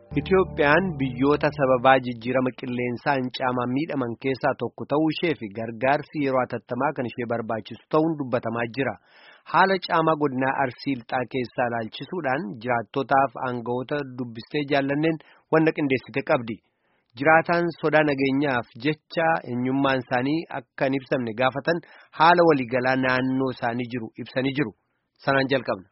Itoophiyaan biyyoota sababaa jijjiirama qilleensaan caamaan miidhaman keessaa tokko ta'uu ishee fi gargaarsi yeroo hatattamaa kan ishee barbaachisu ta'uun dubbatamaa jira. Haala caamaa godinaa Arsii Lixaa keessaa ilaalchisuudhaan jiraattotaaf aangawoota dubbistee jaallanneen wanna qindeessite qabdi. Jiraataan sodaa nageenyaaf jecha eenyummaan isaanii akka hin ibsamne gaafatan haala waliigalaa naannoo isaanii jiru ibsanii jiru. Sanaan jalqabna.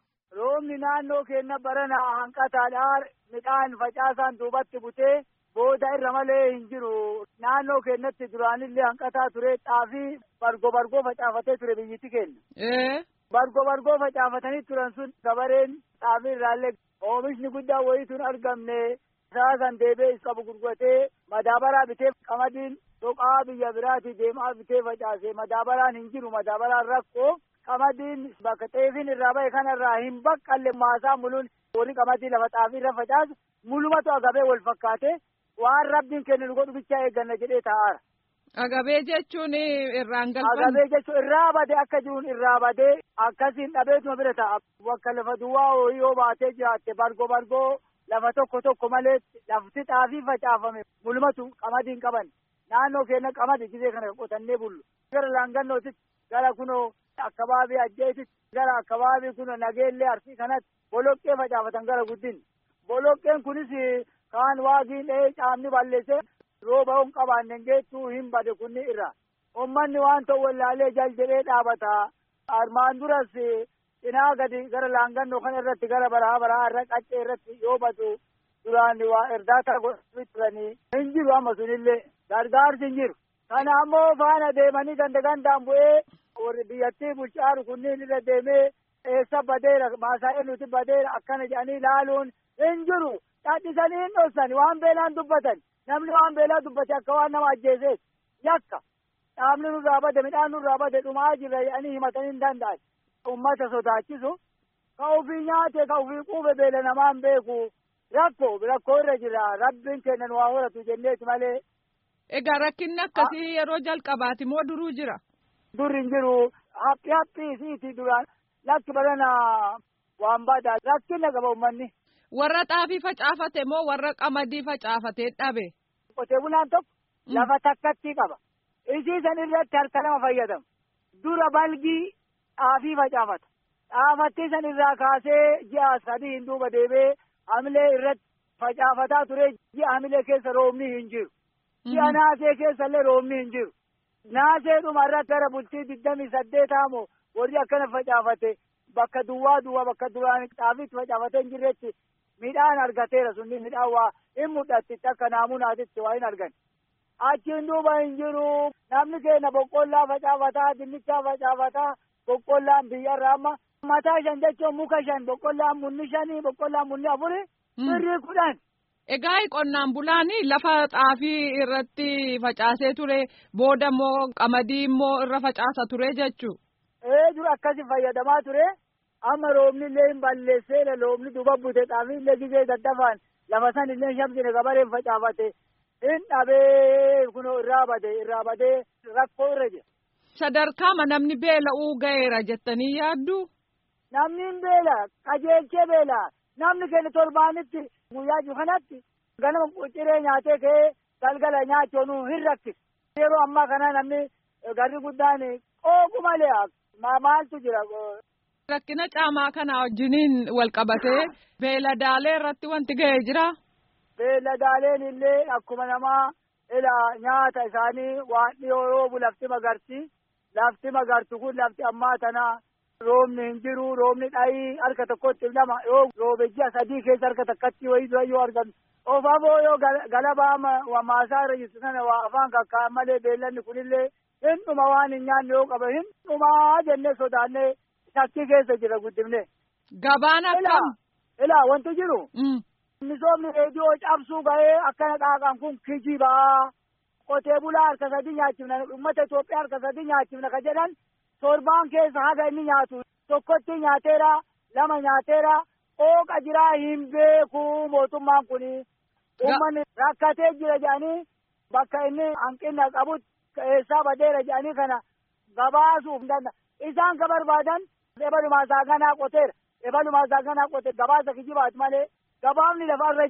Roobni naannoo keenya barana hanqataadhaan midhaan facaasaan duubatti butee booda irra malee hin jiru. Naannoo keenyatti duraanillee hanqataa ture xaafii bargo bargoo facaafatee ture biyyatti keenya. Bargo bargoo facaafatanii turan sun gabareen xaafii irraallee oomishni guddaan wayiituun argamne. Saasan deebee is qabu gurguratee madaabaraa bitee qamadiin soqaa biyya biraatii deemaa bitee facaase madaabaraan hin jiru madaabaraan rakkoo. qamadiin bakka xeefiin irraa bahe kanarraa hin baqqalle maasaa muluun warri qamadii lafa xaafii irra facaasu mulumatu agabee wal fakkaate waan rabbiin kennu nu godhu bichaa eegganna jedhee taa'aara. Agabee jechuun irraan galfan. Agabee jechuun irraa badee akka jiruun irraa badee akkasiin dhabeetuma bira ta'a. Bakka lafa duwwaa horii yoo baatee jiraatte bargoo bargoo lafa tokko tokko malee lafti xaafii facaafame mulumatu qamadiin qaban. Naannoo keenya qamadi gisee kana qotannee bullu. Gara laangannootti gara kunoo akkabaabii ajjeesit gara akkabaabii kun nageellee arsii kanatti boloqqee facaafatan gara guddin boloqqeen kunis kaan waagiin dhahee caamni balleessee rooba hin qabaanne geettuu hin bade kunni irra ummanni waan ta'u wallaalee jal jedhee dhaabata armaan duras cinaa gadi gara laangannoo kana irratti gara baraa baraa irra qaccee irratti yoo badu duraan waa erdaata godhanii turanii hin jiru amma sunillee gargaarsi hin jiru kana ammoo faana deemanii ganda gandaan bu'ee warri biyyattii bulchaaru kunniin irra deemee eessa badeera maasaa nuti badeera akkana jedhanii ilaaluun hin jiru dhadhisanii hin dhossani waan beelaan dubbatan namni waan beelaa dubbate akka waan nama ajjeeseet yakka dhaabni nurraa bade midhaan nurraa bade dhumaa jirra jedhanii himatanii hin danda'an ummata sodaachisu ka ufii nyaate ka ufii quufe beela namaan beeku rakkoo rakkoo irra jira rabbiin kennan waa horatu jenneeti malee. Egaa rakkinni akkasii yeroo jalqabaati moo duruu jira? Durri hin jiru haphi haphi isiiti duraan lakki barana waan badaa rakkina qaba uummanni. Warra xaafii facaafate moo warra qamadii facaafatee dhabe? Qotee bulaan tokko lafa takkatti qaba. Isii san irratti harka lama fayyadama. Dura balgii xaafii facaafata. Xaafattii san irraa kaasee ji'a sadii hin duuba deebee hamilee irratti facaafataa ture ji'a hamilee keessa roobni hin jiru. Ji'a naasee keessa illee roobni hin jiru. Naasee dhuma irratti gara bultii digdamii saddeetaa moo warri akkana facaafate bakka duwwaa duwwaa bakka duraan xaafiitti facaafatee hin jirretti midhaan argateera sunni midhaan waa hin mul'atti akka naamunaatitti waa hin argan. Achiin duuba hin jiru namni keenya boqqollaa facaafataa dinnichaa facaafataa boqqollaan biyyarraa amma mataa shan jechuun muka shan boqqollaan munni shanii boqqollaan munni afuri birrii kudhan. Egaa qonnaan bulaan lafa xaafii irratti facaasee ture booda immoo qamadii immoo irra facaasa ture jechuu. Ee dura akkasi fayyadamaa ture amma roobni illee hin balleessee roobni duuba bute xaafii illee gisee daddafaan lafa san illee shamsine gabareen facaafate hin dhabee kunoo irraa bade irraa badee rakkoo irra jira. Sadarkaama namni beela'uu ga'eera jettanii yaaddu? Namni hin beela qajeelchee beela namni keenya torbaanitti. guyyaa jiru kanatti ganama ciree nyaatee ka'ee galgala nyaachuun hin rakkisa. Yeroo ammaa kana namni garri guddaan qooqu malee maaltu jira. Rakkina caamaa kana wajjiniin wal qabatee beeladaalee irratti wanti ga'ee jira. Beeladaaleen illee akkuma namaa ila nyaata isaanii waan dhiyoo roobu lafti magarti. Lafti magartu kun lafti ammaa tanaa. Roobni hin jiru roobni dhayii harka tokkotti lama yoo roobe ji'a sadii keessa harka takkatti wayii dura yoo argamu ofaafoo yoo galabaa maasaa irra jirtu sana waa afaan kakkaa'an malee beellanni kunillee hin dhuma waan hin nyaanne yoo qaba hin dhumaa jennee sodaannee shakkii keessa jira guddifne. Gabaan akkam. Ilaa wanti jiru. Misoomni reediyoo cabsuu ga'ee akkana qaaqan kun kijibaa qotee bulaa harka sadii nyaachifna uummata Itoophiyaa harka sadii nyaachifna ka jedhan. torbaan keessa haga inni nyaatu tokkotti nyaateera lama nyaateera qooqa jiraa hin beeku mootummaan kuni uummanni rakkatee jira jedhanii bakka inni hanqina qabutti eessaa badeera jedhanii kana gabaasuuf danda'a isaan ka barbaadan ebalumaa saaganaa qoteera ebalumaa saaganaa qote gabaasa kijibaati malee gabaafni lafarra jiru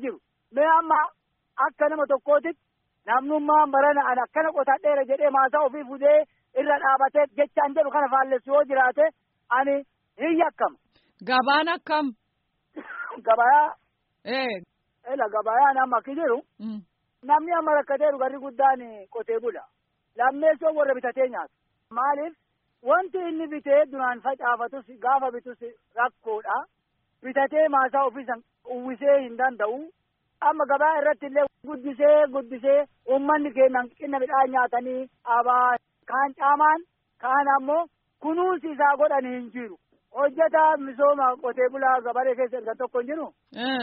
mee amma akka nama tokkootitti namnummaan barana an akkana qotadheera jedhee maasaa ofii fudee irra dhaabatee jechaan jedhu kana faallessu yoo jiraate ani hin yakkama. Gabaan akkam? Gabayaa. Ee. Ela gabayaan amma akki jiru. Namni amma rakkateeru garri guddaan qotee bula. Lammeessoo warra bitatee nyaatu. Maaliif? Wanti inni bitee duraan facaafatus gaafa bitus rakkoodha. Bitatee maasaa ofiisan uwwisee hin danda'u. Amma gabaa irratti illee guddisee guddisee uummanni keenya hanqina midhaan nyaatanii abaa kaan caamaan kaan ammoo kunuunsi isaa godhan hin jiru. Hojjetaa misooma qotee bulaa gabaree keessa ergan tokko hin jiru.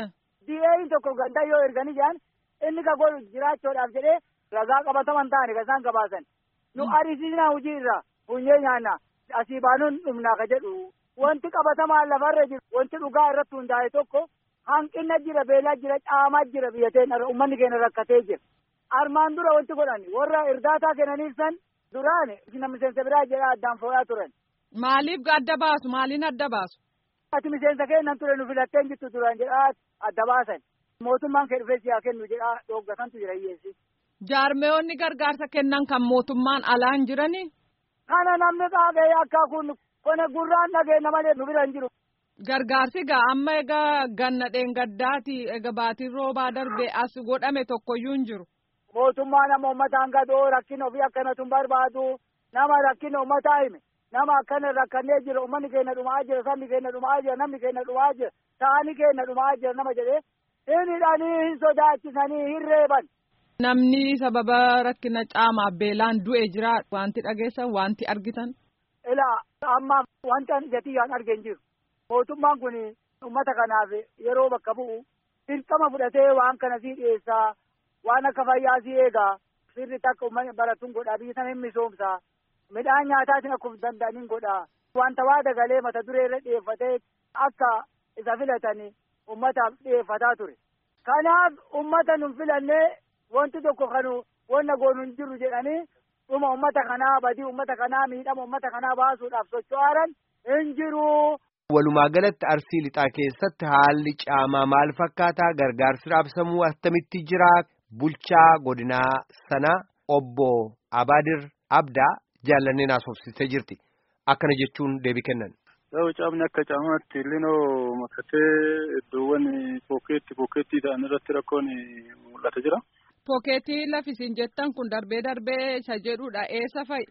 Di'een tokko ganda yoo erganii jiran inni ka godhu jiraachuudhaaf jedhee ragaa qabataman ta'ani kan isaan gabaasan. Nu arisiisnaa hojii irraa funyee nyaanna asii baanuun dhumnaa ka jedhu. Wanti qabatamaan lafarra jiru wanti dhugaa irratti hundaa'e tokko hanqina jira beelaa jira caamaa jira biyyateen uummanni keenya rakkatee jira. Armaan dura wanti godhan warra irdaataa kennaniif san duraan nama miseensa biraa jedhaa addaan foo'aa turan. Maaliif adda baasu? Maaliin adda baasu? Ati miseensa kennan ture nu filatteen jirtu duraan jedhaa adda baasan. Mootummaan kee dhufee siyaa kennu jedhaa dhooggatantu jira hiyyeessi. Jaarmeewwanni gargaarsa kennan kan mootummaan alaan jiranii? Kana namni qaaqee akka kun kone gurraan dhageenya malee nu bira hin jiru. Gargaarsi gaa amma egaa ganna dheengaddaati egaa baatiin roobaa darbee as godhame tokkoyyuu hin jiru. Mootummaa nama uummataan gadoo rakkina ofii akkanatu hin barbaadu nama rakkina uummataa hime nama akkana rakkannee jira uummanni keenya dhumaa jira sabni keenya dhumaa jira namni keenya dhumaa jira ta'anii keenya dhumaa jira nama jedhee hin hidhanii hin sodaachisanii hin reeban. Namni sababa rakkina caamaaf beelaan du'e jira wanti dhageessan wanti argitan. Ilaa ammaaf wanti ani ijatiyyaan argeen jiru. Mootummaan kun uummata kanaaf yeroo bakka bu'u dirqama fudhatee waan kana sii dhiyeessaa waan akka fayyaa sii eegaa sirri takka uummanni baratuun godhaa biyya sana hin misoomsaa midhaan nyaataatiin akkuma danda'aniin godhaa wanta waa dagalee mata duree irra dhiyeeffatee akka isa filatanii uummataaf dhiyeeffataa ture. Kanaaf uummata nun filannee wanti tokko kanu wanna goonu hin jiru jedhanii dhuma uummata kanaa badii uummata kanaa miidhama uummata kanaa baasuudhaaf socho'aaran hin jiru. Walumaa galatti arsii lixaa keessatti haalli caamaa maal fakkaataa gargaarsi raabsamuu attamitti jira bulchaa godinaa sanaa obbo Abaadir Abdaa jaallanneen haasofsiistee jirti. Akkana jechuun deebii kennan. Yoo caamni akka caamaatti illinoo makatee iddoowwan pookeetti pookeettii ta'an irratti rakkoon mul'ata jira. Pookeetii lafisiin jettan kun darbee darbee isa jedhudha eessa fa'i?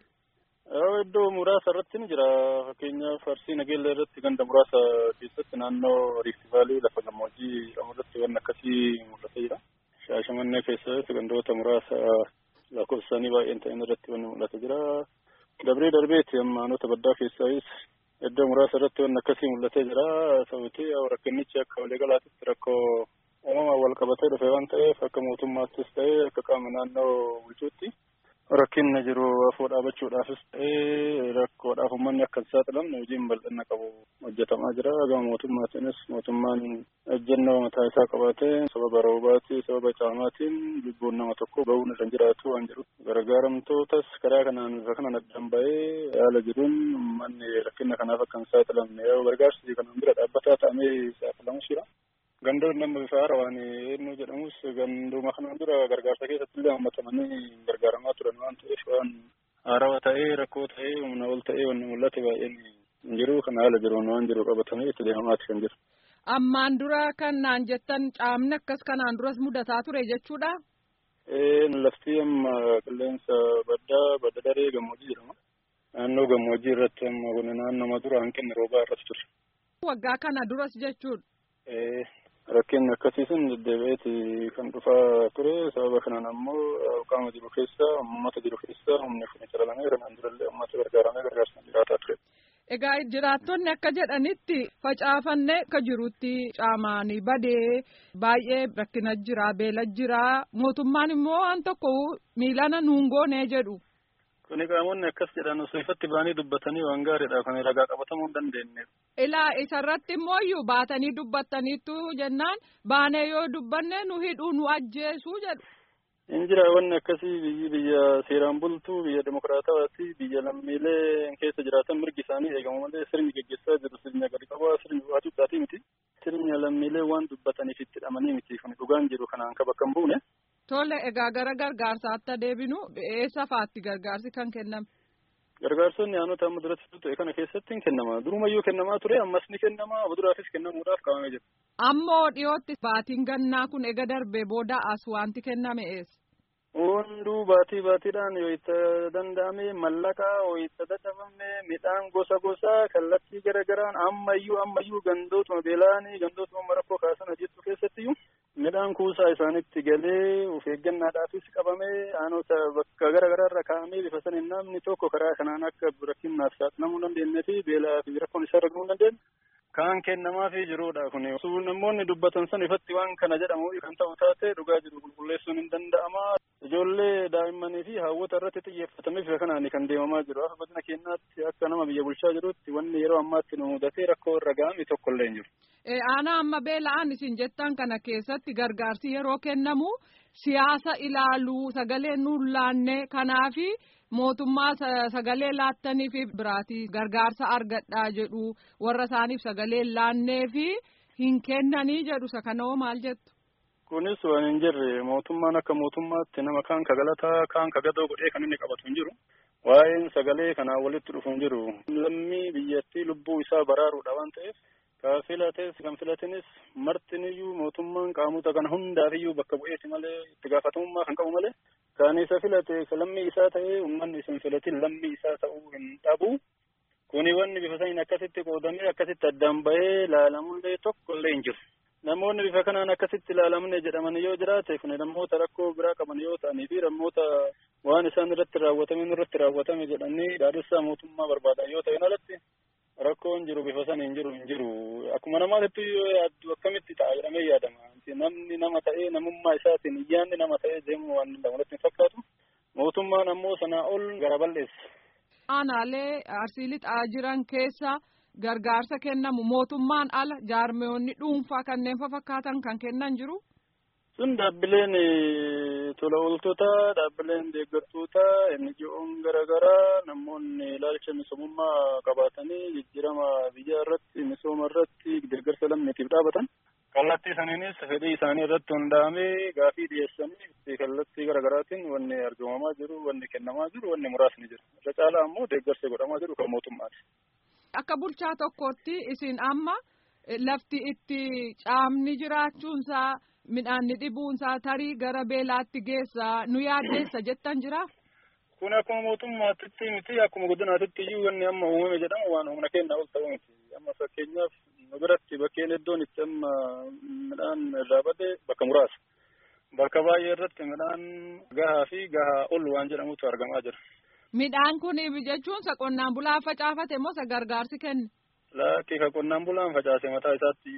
Iddoo muraasa irratti ni jira. Fakkeenyaaf Arsii Nageellee irratti ganda muraasa keessatti naannoo Riifti Vaalii lafa gammoojjii jedhamu irratti waan akkasii mul'atee jira. Shaashamannee keessatti gandoota muraasa lakkoofsaanii baay'een ta'an irratti waan mul'atee jira. Dabree darbeeti ammaanota baddaa keessaayis iddoo muraasa irratti waan akkasii mul'atee jira. Sababni rakkinnichi akka waliigalaatti rakkoo uumamaan wal qabatee dhufe waan ta'eef akka mootummaattis ta'ee akka qaama naannoo bulchuutti. rakkinna jiru afoo dhaabachuudhaafis ta'ee rakkoodhaaf uummanni akka hin saaxilamne hojiin bal'inna qabu hojjetamaa jira gama mootummaatiinis mootummaan ejjennoo mataa isaa qabaatee sababa roobaatii sababa caamaatiin lubbuun nama tokko bahuun irra jiraatu waan jiru gargaaramtootas karaa kanaan bifa kanaan addaan ba'ee haala jiruun uummanni rakkinna kanaaf akka hin saaxilamne yoo gargaarsi kanaan bira dhaabbataa ta'amee saaxilamus jira. gandoonni amma bifa haarawaan eenyu jedhamus ganduma kanaan dura gargaarsa keessatti illee hammatamanii gargaaramaa turan waan ta'eef waan haarawaa ta'ee rakkoo ta'ee humna ol ta'ee wanni mul'ate baay'een hin jiru kan haala jiruun waan jiru qabatamee itti deemamaati kan jiru. Ammaan dura kan naan jettan caamni akkas kanaan duras mudataa ture jechuudha. Lafti amma qilleensa baddaa badda daree gammoojjii jedhama. Naannoo gammoojjii irratti amma kun naannoma dura hanqinni roobaa irratti ture. Waggaa kana duras jechuudha. Rakkinni akkasiisun deddeebi'eeti kan dhufaa ture sababa kanaan ammoo qaama jiru keessa uummata jiru keessa humni kun calalamee kanaan durallee uummata gargaaramee gargaarsa jiraataa ture. Egaa jiraattonni akka jedhanitti facaafannee akka jirutti caamaanii badee baay'ee rakkina jira beela jira mootummaan immoo waan tokko miilana nuun goonee jedhu. Kuni qaamonni akkas jedhan osoo ifatti ba'anii dubbatanii waan gaariidha kan ragaa qabatamuu hin dandeenye. Ilaa isarratti immoo iyyuu baatanii dubbattaniittu jennaan baanee yoo dubbanne nu hidhuu nu ajjeesuu jedhu. Hin jira wanni akkasii biyyi biyya seeraan bultuu biyya demokiraatawaati biyya lammiilee keessa jiraatan mirgi isaanii eegamu malee sirni geggeessaa jiru sirna gadi qabaa sirni waacuudhaatii miti. Sirna lammiilee waan dubbataniif itti hidhamanii miti kun dhugaa dhugaan jiru kanaan ka bakka hin buune. Tole egaa gara gargaarsaatti deebinu eessa faatti gargaarsi kan kenname? Gargaarsonni aanota amma duratti ta'e kana keessatti hin kennama. Durumayyuu kennamaa ture ammas ni kennama. Abuduraafis kennamuudhaaf qabamee jira. Ammoo dhiyootti baatiin gannaa kun ega darbee booda as wanti kenname eessa? Hunduu baatii baatiidhaan yoo itti danda'ame mallaqa yoo itti dadhabame midhaan gosa gosaa kallattii garagaraan ammayyuu ammayyuu gandootuma beelaanii gandootuma rakkoo kaasan hojjetu keessattiyyuu midhaan kuusaa isaanitti galee of eeggannaadhaafis qabamee aanota bakka garagaraarra kaa'amee bifa saniin namni tokko karaa kanaan akka rakkinnaaf saaxilamuu dandeenye fi beelaa fi rakkoon isaa argamuu dandeenye. Kan kennamaafii jirudha kun namoonni dubbatan san ifatti waan kana jedhamu kan ta'u taate dhugaa jiru qulqulleessuun hin danda'ama. Ijoollee daa'immanii fi hawwata irratti xiyyeeffatamee bifa kanaan kan deemamaa jiru. Akka godina keenyaatti akka nama biyya bulchaa jirutti wanni yeroo ammaatti nu mudatee rakkoo irra ga'ame tokko illee hin jiru. Aanaa amma beela'an isin jettan kana keessatti gargaarsi yeroo kennamu siyaasa ilaaluu sagalee nuun laanne kanaafi mootummaa sagalee laattanii fi biraatii gargaarsa argadhaa jedhu warra isaaniif sagalee laannee fi hin kennanii jedhu isa kanoo maal jettu. Kunis waan hin jirre mootummaan akka mootummaatti nama kaan ka galataa kaan ka gadoo godhee kan inni qabatu hin jiru. Waa'een sagalee kanaa walitti dhufu hin jiru. Lammii biyyattii lubbuu isaa baraaruudha waan ta'eef ka filates kan filatinis martiniyyuu mootummaan qaamota kana hundaafiyyuu bakka bu'eeti malee itti gaafatamummaa kan qabu malee kan isa filate lammii isaa ta'ee uummanni isin filatin lammii isaa ta'uu hin dhabu. Kuni wanni bifa saniin akkasitti qoodamee akkasitti addaan bahee laalamullee tokko illee hin jiru. Namoonni bifa kanaan akkasitti ilaalamne jedhaman yoo jiraate kun namoota rakkoo biraa qaban yoo ta'anii fi namoota waan isaan irratti raawwatame irratti raawwatame jedhanii dhaadessaa mootummaa barbaadan yoo ta'an alatti rakkoon jiru bifa saniin jiru hin jiru. Akkuma namaatti yoo yaaddu akkamitti ta'a jedhamee yaadama. Namni nama ta'ee namummaa isaatiin iyyaanni nama ta'ee deemu waan danda'u natti hin fakkaatu. Mootummaan ammoo sanaa ol gara balleessa. Aanaalee arsii lixaa jiran keessa gargaarsa kennamu mootummaan ala jaarmeewwanni dhuunfaa kanneen fakkaatan kan kennan jiru. Sun dhaabbileen tola ooltota, dhaabbileen deeggartoota, NGO'n garaagaraa namoonni ilaalcha misoomummaa qabaatanii jijjiirama biyya irratti misooma irratti deeggarsa lammiitiif dhaabatan. Kallattii saniinis fedhii isaanii irratti hundaa'amee gaafii dhiyeessanii kallattii garaagaraatiin wanni argamamaa jiru, wanni kennamaa jiru, wanni muraasni jiru. Irra caalaa ammoo deeggarsi godhamaa jiru kan mootummaati. Akka bulchaa tokkootti isin amma lafti itti caamni jiraachuunsaa midhaanni dhibuunsaa tarii gara beelaatti geessa nu yaaddeessa jettan jira. Kun akkuma mootummaatitti miti akkuma godinaatitti iyyuu wanni amma uumame jedhamu waan humna keenyaa ol ta'u miti. Amma fakkeenyaaf nu biratti bakkeen iddoon itti amma midhaan irraa bade bakka muraasa. Bakka baay'ee irratti midhaan gahaa fi gahaa ol waan jedhamutu argamaa jira. Midhaan kun jechuun qonnaan bulaan facaafate moo isa gargaarsi kenne? Lakki ka qonnaan bulaan facaase mataa isaatti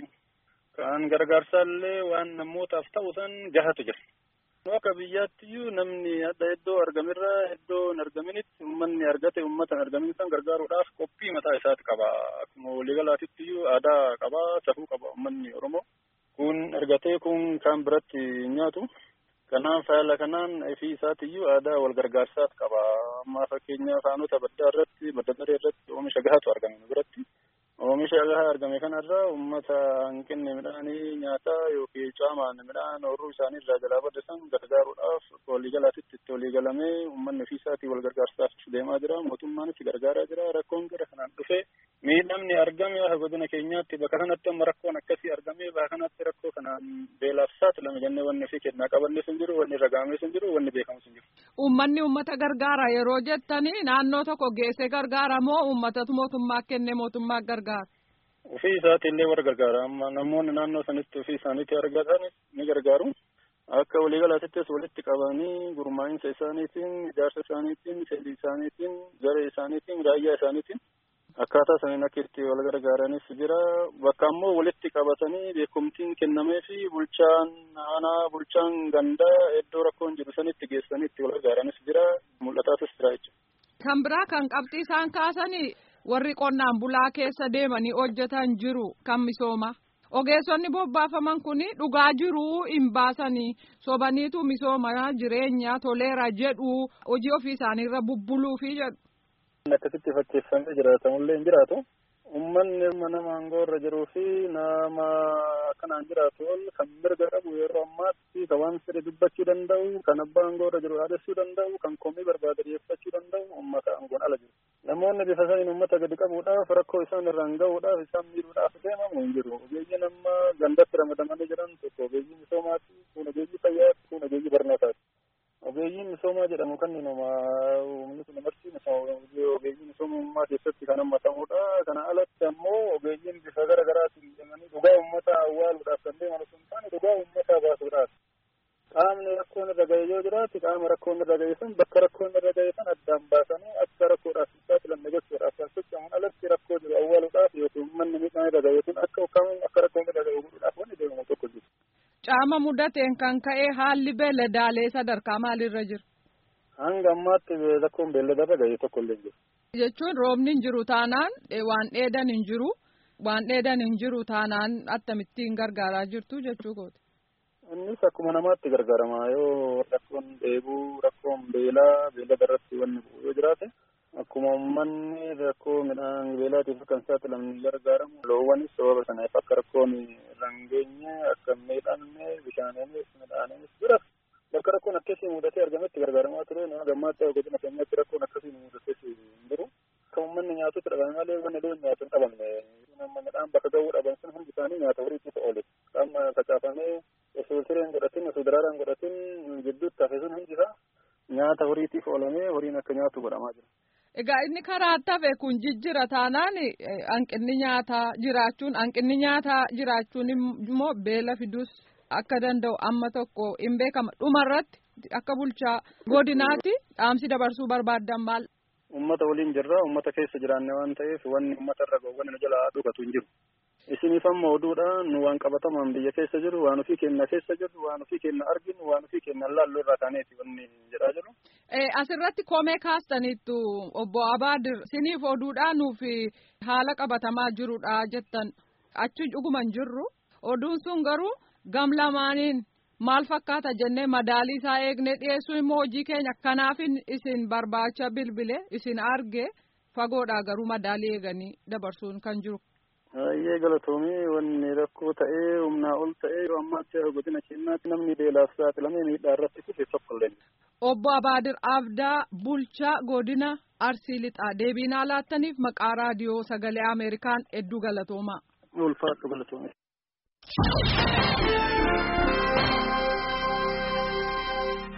kan gargaarsaallee waan namootaaf ta'u san gahatu jira. Akka biyyaattiyyuu namni adda iddoo argamirra iddoo hin argaminitti uummanni argate uummata hin argamin san gargaaruudhaaf qophii mataa isaati qaba. Akkuma waliigalaatittiyuu aadaa qaba, safuu qaba uummanni Oromoo. Kun argatee kun kan biratti nyaatu. Kanaaf haala kanaan fi isaatiyyuu aadaa wal gargaarsaat qaba. Amma fakkeenyaaf aanota baddaa irratti, badda daree irratti oomisha gahaatu argame biratti. Oomisha gahaa argame kanarraa uummata hanqinni midhaanii nyaataa yookiin caamaan midhaan ooyiruu isaanii irraa jalaa badda gargaaruudhaaf waliigalaatitti itti waliigalamee uummanni ofii isaatii wal gargaarsaaf deemaa jira. Mootummaanis gargaaraa jira. Rakkoon gara kanaan dhufee miidhamni argame akka godina keenyaatti bakka kanatti amma rakkoon akkasii argamee bakka kanatti rakkoo kanaan beelaaf saaxilame jennee wanni ofii kennaa qabannes hin jiru, wanni irra ga'ames hin jiru, wanni beekamus hin jiru. Uummanni uummata gargaara yeroo jettanii naannoo tokko geessee gargaara moo uummatatu mootummaa kennee mootummaa gargaara? Ofii isaati illee warra gargaara. Amma namoonni naannoo sanitti ofii isaaniitti argatan ni gargaaru. Akka waliigalaatittis walitti qabanii gurmaa'insa isaaniitiin, ijaarsa isaaniitiin, fedhii isaaniitiin, garee isaaniitiin, raayyaa isaaniitiin akkaataa saniin akka itti wal gargaaranis jira. Bakka ammoo walitti qabatanii beekumtiin kennamee fi bulchaan aanaa, bulchaan gandaa iddoo rakkoon jiru sanitti geessanii itti wal gargaaranis jira. Mul'ataatis jira jechuudha. Kan biraa kan qabxii isaan kaasanii warri qonnaan bulaa keessa deemanii hojjetan jiru kan misooma. Ogeessonni bobbaafaman kun dhugaa jiru hin baasanii sobaniitu misooma jireenya toleera jedhu hojii ofii isaaniirra bubbuluufi jedhu. Akkasitti fakkeeffamee jiraatamullee hin jiraatu. Uummanni mana maangoo irra jiruu fi nama akkanaan jiraatu ol kan mirga qabu yeroo ammaatti kan waan fedhe dubbachuu danda'u kan abbaa aangoo irra jiru dhaadessuu danda'u kan komii barbaade dhiyeeffachuu danda'u uummata aangoon ala jiru. Namoonni bifa saniin uummata gadi qabuudhaaf rakkoo isaan irraan gahuudhaaf isaan miidhuudhaaf deemamu hin jiru. Ogeeyyiin amma gandatti ramadamanii jiran tokko ogeeyyii misoomaati, kun ogeeyyii fayyaati, kun ogeeyyii barnootaati. Ogeeyyiin misoomaa jedhamu kan nama uumni kun marti ogeeyyii misoomummaa keessatti kan hammatamudha. Kana alatti ammoo ogeeyyiin bifa gara garaatiin deemanii dhugaa uummataa awwaaluudhaaf kan deeman osoo hin taane dhugaa uummataa baasuudhaaf. Qaamni rakkoon irra ga'e yoo jiraate qaama rakkoon irra ga'e san bakka rakkoon irra ga'e san addaan baasanii akka rakkoodhaaf hin saaxilamne gochuudhaaf kan socho'aman alatti rakkoo jiru awwaaluudhaaf yookiin uummanni miidhaan irra ga'e sun akka ukkamuun akka rakkoon irra ga'e godhuudhaaf wanni deemamu tokko jiru. Caama mudateen kan ka'e haalli beeladaalee sadarkaa maalirra jira? Hanga ammaatti rakkoon beelladarra ga'e tokko illee jiru. Jechuun roobni hin jiru taanaan waan dheedan hin jiru waan dheedan hin jiru taanaan akkamittiin gargaaraa jirtu jechuu kooti. Innis akkuma namaatti gargaarama yoo rakkoon dheebuu rakkoon beelaa beelada irratti wanni bu'u yoo jiraate akkuma uummanni rakkoo midhaan beelaatiif kan saaxilamni gargaaramu loowwanis sababa sanaaf akka rakkoon irra hin geenye akka miidhamne bishaaniinis midhaaniinis jira bakka rakkoon akkasii mudatee argametti gargaaramaa ture nama gammaatti godina keenyatti rakkoon akkasii mudatee hin jiru kan uummanni nyaatutti dhabame malee wanni loon nyaatu hin dhabamne nama midhaan bakka ga'uu dhaban sun hundi isaanii nyaata horiitiif oole qaama facaafamee osoo sireen godhatin osoo daraaraan godhatin gidduutti hafe sun hundi isaa nyaata horiitiif oolamee horiin akka nyaatu godhamaa jira. Egaa inni karaa tafe kun jijjira taanaan hanqinni nyaataa jiraachuun hanqinni nyaataa jiraachuun immoo beela fidus akka danda'u amma tokko hin beekama dhumarratti akka bulchaa godinaatti dhaamsi dabarsuu barbaaddan maal. Uummata waliin jirra uummata keessa jiraanne waan ta'eef wanni uummata irra gahu wanni nu jalaa dhugatu hin jiru. Isiniif amma oduudhaan nu waan qabatamaan biyya keessa jiru waan ofii keenya keessa jiru waan ofii keenya arginu waan ofii keenya laalloo irraa kaaneeti wanni jedhaa jiru. Asirratti komee kaastaniittu obbo Abaadir isiniif oduudhaan nuuf haala qabatamaa jirudha jettan achi dhuguman jirru oduun sun garuu gam lamaaniin maal fakkaata jennee madaalii isaa eegnee dhiyeessuu immoo hojii keenya kanaaf isin barbaacha bilbile isin arge fagoodhaa garuu madaalii eeganii dabarsuun kan jiru. Baay'ee galatoomii wanni rakkoo ta'ee humnaa ol ta'ee yeroo ammaatti godina keenyaatti namni beelaaf saaxilamee miidhaa irratti kufe tokko illee. Obbo Abaadir Abdaa Bulchaa Godina Arsii Lixaa deebii nuuf laattaniif maqaa raadiyoo sagalee Ameerikaan hedduu galatoomaa. Ulfaatu galatoomii.